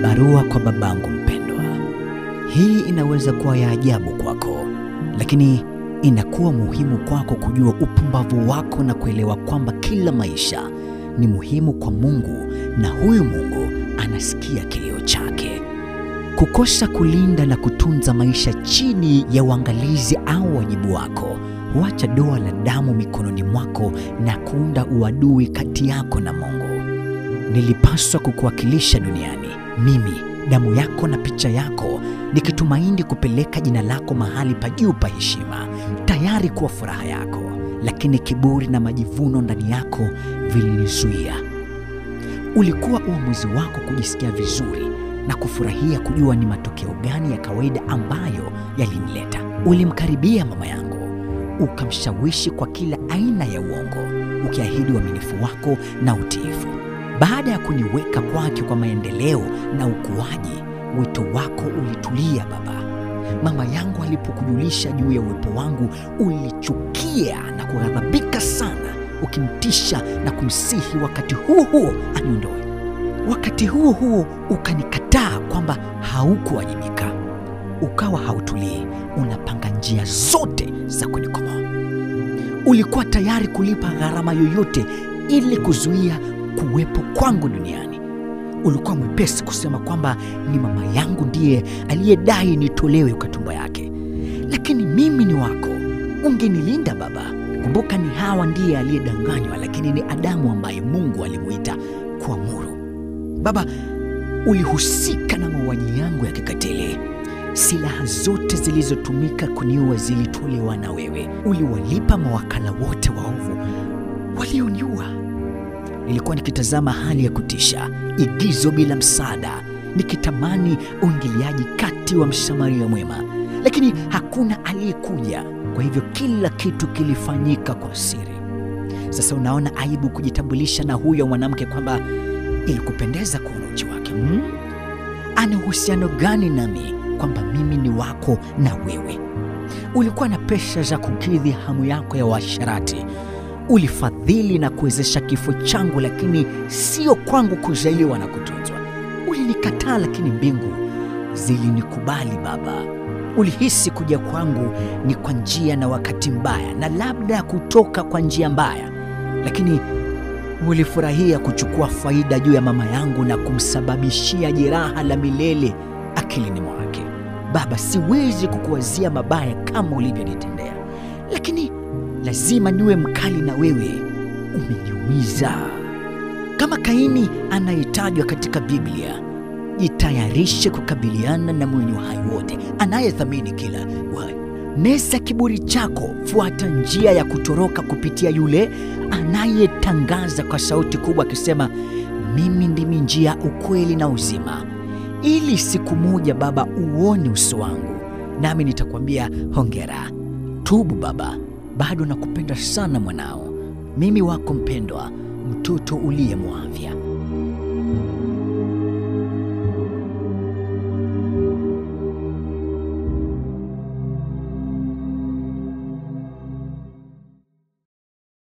Barua kwa babangu mpendwa. Hii inaweza kuwa ya ajabu kwako, lakini inakuwa muhimu kwako kujua upumbavu wako na kuelewa kwamba kila maisha ni muhimu kwa Mungu na huyu Mungu anasikia kilio chake. Kukosa kulinda na kutunza maisha chini ya uangalizi au wajibu wako huacha doa la damu mikononi mwako na kuunda uadui kati yako na Mungu. Nilipaswa kukuwakilisha duniani, mimi damu yako na picha yako, nikitumaini kupeleka jina lako mahali pa juu pa heshima, tayari kuwa furaha yako, lakini kiburi na majivuno ndani yako vilinizuia. Ulikuwa uamuzi wako kujisikia vizuri na kufurahia kujua ni matokeo gani ya kawaida ambayo yalinileta. Ulimkaribia mama yangu, ukamshawishi kwa kila aina ya uongo, ukiahidi uaminifu wako na utiifu. Baada ya kuniweka kwake kwa maendeleo na ukuaji, wito wako ulitulia baba. Mama yangu alipokujulisha juu ya uwepo wangu, ulichukia na kughadhabika sana, ukimtisha na kumsihi wakati huo huo aniondoe. Wakati huo huo ukanikataa kwamba haukuwajibika, ukawa hautulii, unapanga njia zote za kunikomoa. Ulikuwa tayari kulipa gharama yoyote ili kuzuia kuwepo kwangu duniani. Ulikuwa mwepesi kusema kwamba ni mama yangu ndiye aliyedai nitolewe kwa tumbo yake, lakini mimi ni wako, ungenilinda baba. Kumbuka, ni Hawa ndiye aliyedanganywa, lakini ni Adamu ambaye Mungu alimuita kuamuru. Baba, ulihusika na mauaji yangu ya kikatili. Silaha zote zilizotumika kuniua zilitolewa na wewe. Uliwalipa mawakala wote waovu walioniua. Nilikuwa nikitazama hali ya kutisha, igizo bila msaada, nikitamani uingiliaji kati wa msamaria mwema, lakini hakuna aliyekuja. Kwa hivyo kila kitu kilifanyika kwa siri. Sasa unaona aibu kujitambulisha na huyo mwanamke kwamba ilikupendeza kuona uchi wake hmm? Ana uhusiano gani nami kwamba mimi ni wako na wewe? Ulikuwa na pesa za kukidhi hamu yako ya uasherati. Ulifadhili na kuwezesha kifo changu, lakini sio kwangu kuzaliwa na kutunzwa. Ulinikataa, lakini mbingu zilinikubali Baba. Ulihisi kuja kwangu ni kwa njia na wakati mbaya, na labda kutoka kwa njia mbaya, lakini ulifurahia kuchukua faida juu ya mama yangu na kumsababishia jeraha la milele akilini mwake. Baba, siwezi kukuwazia mabaya kama ulivyonitendea, lakini lazima niwe mkali na wewe. Umeniumiza kama Kaini anayetajwa katika Biblia. Jitayarishe kukabiliana na mwenye uhai wote anayethamini kila uhai. Meza kiburi chako, fuata njia ya kutoroka kupitia yule anayetangaza kwa sauti kubwa akisema, mimi ndimi njia, ukweli na uzima, ili siku moja Baba uone uso wangu, nami nitakwambia hongera. Tubu Baba, bado nakupenda sana mwanao, mimi wako mpendwa, mtoto uliyemwavya.